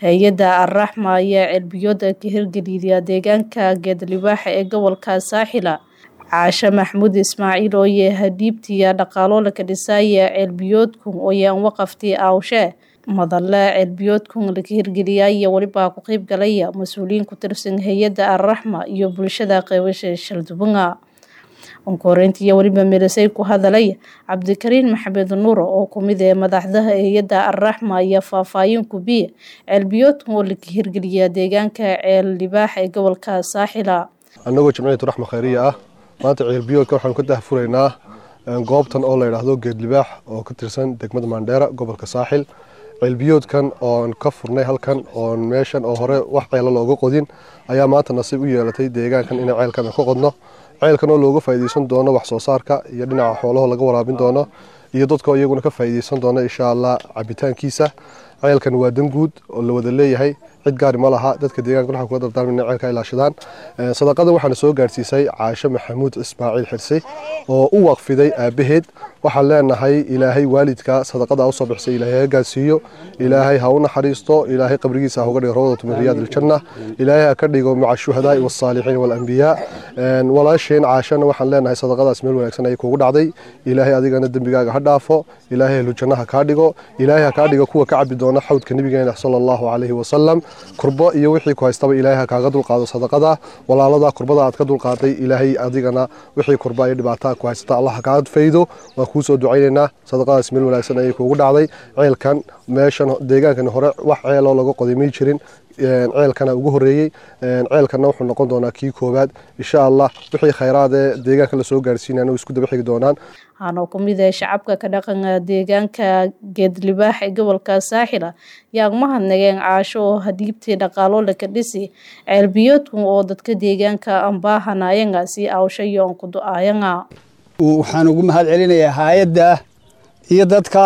hay-adda Al-Raxma ayaa ceelbiyooda ka hirgeliyay deegaanka Geedlibaax ee gobolka Saaxila caashe maxamuud ismaaciil oo yahay dhiibtiya dhaqaalo la dhisaya ceelbiyoodkun oo yaan waqaftii aawshe madalle ceelbiyoodkun laga hirgeliyay iyo weliba ku qayb galaya mas-uuliyiin ku tirsan hay-adda Al-Raxma iyo bulshada qeybasha Shaldubanga onkoreyntii iyo weliba meelasay ku hadalay cabdikariin maxamed nuur oo kumid ee madaxda hay-adda Al-Raxma ayaa faahfaahin ku biye ceelbiyoodkun oo laga hirgeliyay deegaanka Ceeldibaax ee gobolka Saaxila annagoo jamciyatu raxma khayriya ah maanta ceelbiyoodka waxaanu ka dahfuraynaa goobtan oo la yidhaahdo geedlibaax oo ka tirsan degmada maandheera gobolka saaxil ceelbiyoodkan oon ka furnay halkan oon meeshan oo hore wax ceelo looga qodin ayaa maanta nasiib u yeelatay deegaankan inay ceelkan ka qodno ceelkan oo looga faa'iideysan doono wax soo saarka iyo dhinaca xoolaho laga waraabin doono iyo dadka iyaguna ka faa'iideysan doono insha allah cabitaankiisa ceelkan waa dan guud oo la wada leeyahay cid gaari ma laha dadka deegaanka waxaan kula dardaarmay inay ceelka ilaashadaan sadaqada waxaana soo gaarsiisay caashe maxamuud ismaaciil xirsi oo u waqfiday aabaheed waxaan leenahay ilaahay waalidka sadaqada usoo bixisay ilaahay ha gaarsiiyo ilaahay ha u naxariisto ilaahay qabrigiisa ha uga dhigo rawdatu min riyaad aljanna ilaahay ha ka dhigo maca shuhadaai wasaalixiin waalambiyaa walaasheen caashana waxaan leenahay sadaqadaas meel wanaagsan ayay kuugu dhacday ilaahay adigana dembigaaga ha dhaafo ilaahay ahlujanna ha kaa dhigo ilaahay ha kaa dhigo kuwa ka cabi doona xawdka nabigeena sala allahu calayhi wasalam kurbo iyo wixii ku haystaba ilaahay ha kaaga dulqaado sadaqada walaalada kurbada aad ka dulqaaday ilaahay adigana wixii kurba iyo dhibaataa ku haysata allah ha kaa faydo waan kuu soo ducaynaynaa sadaqadaas meel wanaagsan ayay kuugu dhacday ceelkan meeshan deegaankan hore wax ceeloo laga qoday may jirin ceelkana ugu horeeyey ceelkana wuxuu noqon doonaa kii koowaad insha allah wixii khayraad ee deegaanka lasoo gaarsiinayna way isku daba xigi doonaan waxaana ku mid ah shacabka ka dhaqanka deegaanka geedlibaax ee gobolka saaxila yaa mahadnageen caasho oo hadiibtii dhaqaalo laka dhisi ceelbiyoodkun oo dadka deegaanka ambaahanayanga si aawshayo on ku do-aayanga waxaan ugu mahad celinayaa hay-adda iyo dadka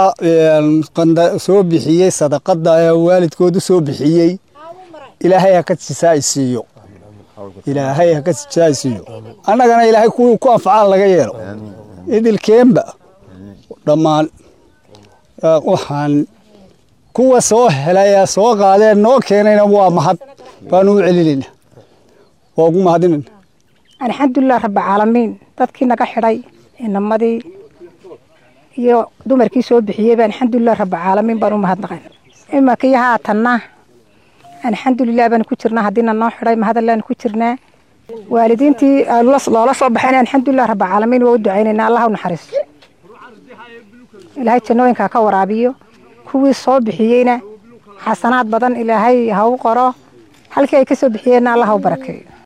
soo bixiyey sadaqada waalidkoodu soo bixiyey ilaahay ha ka jisaaysiiyo ilaahay ha ka jisaaysiiyo annagana ilaahay kuwii ku anfacaan laga yeelo idilkeenba dhammaan waxaan kuwa soo helaya soo qaadeen noo keenayna waa mahad baanu u celinayna waa ugu mahadinayna alxamdulilah rabbilcaalamiin dadkii naga xidhay inamadii iyo dumarkii soo bixiyeyba alxamdulilah rabbilcaalamiin baan u mahadnaqayn imankii haatanna alxamdulilah baan ku jirnaa haddiina noo xidhay mahadallaanu ku jirnaa waalidiintii loola soo baxayna alxamdulilah rabbilcaalamiin waa u ducaynaynaa allah u naxariiso ilaahay jannooyinka ka waraabiyo kuwii soo bixiyeyna xasanaad badan ilaahay ha u qoro halkii ay ka soo bixiyeenna allah ha u barakeeyo